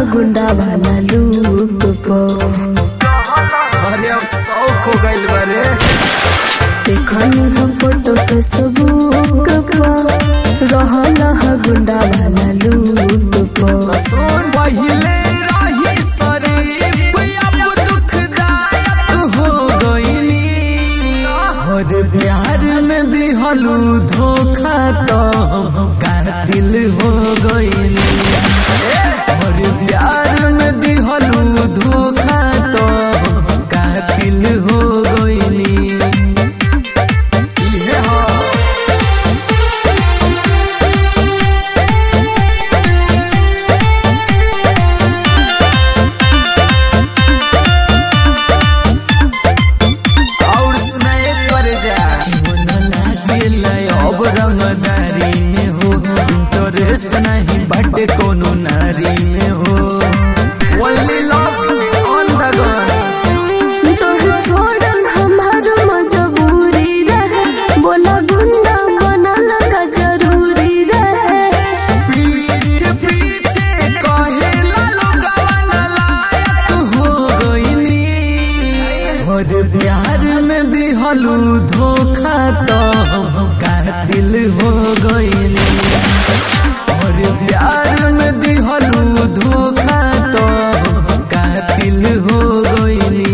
गुंडा वाला लूक पो अरे अब शौक हो गइल बारे देखनी हम फोटो फेसबुक पर रहल ह गुंडा वाला लूक पो सुन पहिले रही शरीफ अब दुखदायक हो गइनी हर प्यार में दिहलू धोखा तो हम कातिल हो गइनी हर प्यार में दिहलू धोखा तो हम कातिल हो गइनी इहे ह और सुनाए कर जा मन लागेला अब रंगदारी में हो इंटरेस्ट नहीं बाटे कोनो नारी में हो only love on the gun तोह छोड़न हमार मजबूरी रहे बोला गुंडा बनल का जरूरी रहे पीठ पीछे कहेला लोगवा लायक हो गइनी और प्यार में दिहलू धोखा तो हम कातिल हो गइनी और प्यार में दिहलू धोखा तो हम कातिल हो गइनी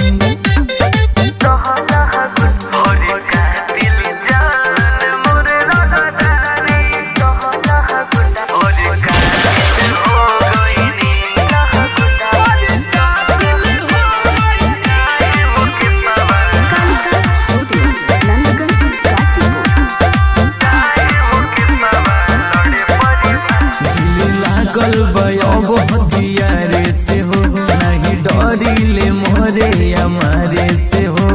दिल लागल बयब हथियारे से हो नहीं डरिले मोरे हमारे से हो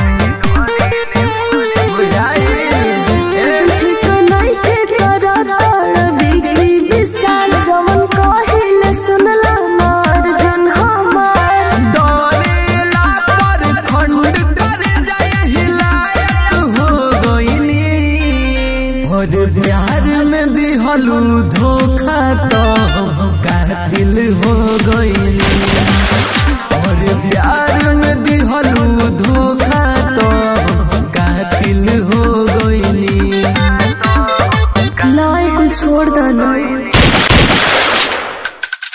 बुझाइल ए? ठीक नइखे करताड़ बिगड़ी विशाल जवन कहिले सुनला मार जन हमार डरेला पर खंड कर जाए हिलायक हो गइनी और प्यार में दिहलू धोखा तो हम कातिल हो गइनी और प्यार में दिहलू धोखा तो हम कातिल हो गइनी नाय कुछ छोड़ दो ना